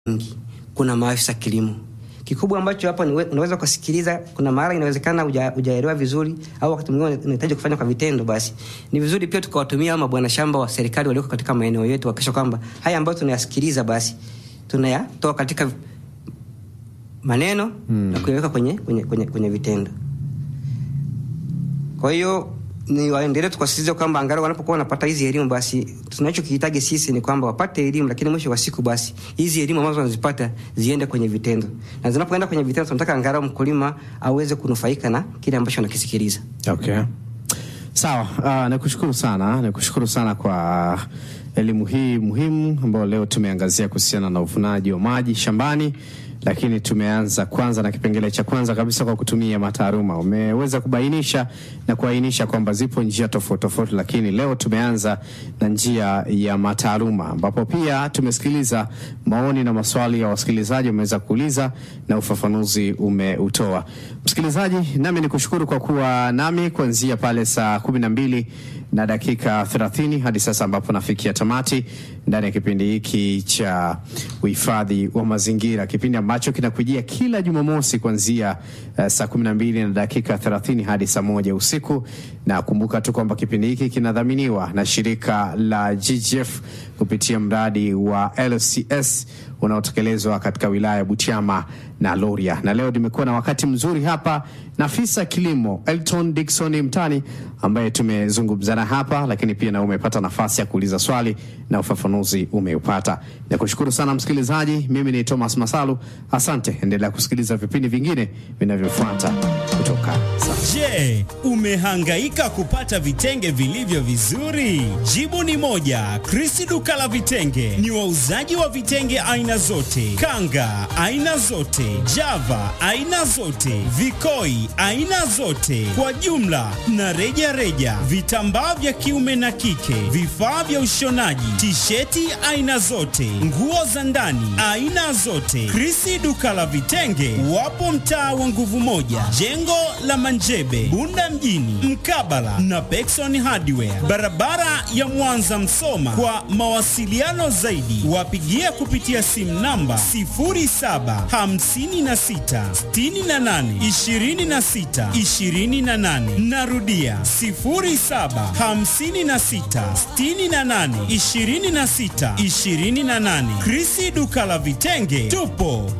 nyingi, kuna maafisa kilimo. Kikubwa ambacho hapa ni unaweza kusikiliza, kuna mara inawezekana hujaelewa vizuri, au wakati mwingine unahitaji kufanya kwa vitendo, basi ni vizuri pia tukawatumia ama bwana shamba wa serikali walioko katika maeneo yetu, hakikisha kwamba haya ambayo tunayasikiliza basi tunayatoa katika maneno hmm, na kuyaweka kwenye, kwenye, kwenye, kwenye vitendo. Kwa hiyo ni waendelee tukasisitiza kwamba angalau wanapokuwa wanapata hizi elimu, basi tunachokihitaji sisi ni kwamba wapate elimu, lakini mwisho wa siku basi hizi elimu ambazo wanazipata ziende kwenye vitendo, na zinapoenda kwenye vitendo, tunataka angalau mkulima aweze kunufaika na kile ambacho anakisikiliza. Okay, sawa. Uh, nakushukuru sana, nakushukuru sana kwa elimu hii muhimu ambayo leo tumeangazia kuhusiana na uvunaji wa maji shambani lakini tumeanza kwanza na kipengele cha kwanza kabisa kwa kutumia mataaluma. Umeweza kubainisha na kuainisha kwamba zipo njia tofauti tofauti, lakini leo tumeanza na njia ya mataaluma, ambapo pia tumesikiliza maoni na maswali ya wasikilizaji wameweza kuuliza na ufafanuzi umeutoa. Msikilizaji, nami nikushukuru kwa kuwa nami kuanzia pale saa kumi na mbili na dakika 30 hadi sasa ambapo nafikia tamati ndani ya kipindi hiki cha uhifadhi wa mazingira, kipindi ambacho kinakujia kila Jumamosi kuanzia uh, saa 12 na dakika 30 hadi saa moja usiku. Na kumbuka tu kwamba kipindi hiki kinadhaminiwa na shirika la GGF kupitia mradi wa LCS unaotekelezwa katika wilaya ya Butiama na Loria. Na leo nimekuwa na wakati mzuri hapa na afisa kilimo Elton Dickson Mtani ambaye tumezungumzana hapa, lakini pia na umepata nafasi ya kuuliza swali na ufafanuzi umeupata. Nakushukuru sana msikilizaji, mimi ni Thomas Masalu, asante. Endelea kusikiliza vipindi vingine vinavyofuata kutoka sasa. Je, umehangaika kupata vitenge vilivyo vizuri? Jibu ni moja. Chris duka la vitenge ni wauzaji wa vitenge aina zote, kanga aina zote, java aina zote, vikoi aina zote kwa jumla na reja reja, vitambaa vya kiume na kike, vifaa vya ushonaji, tisheti aina zote, nguo za ndani aina zote. Chris duka la vitenge wapo mtaa wa nguvu moja, jengo la Manjebe, Bunda mjini, mkabala na Pekson Hardware, barabara ya Mwanza Msoma. Kwa mawasiliano zaidi, wapigie kupitia simu namba 0756682628. Narudia 0756682628. Krisi duka la vitenge, tupo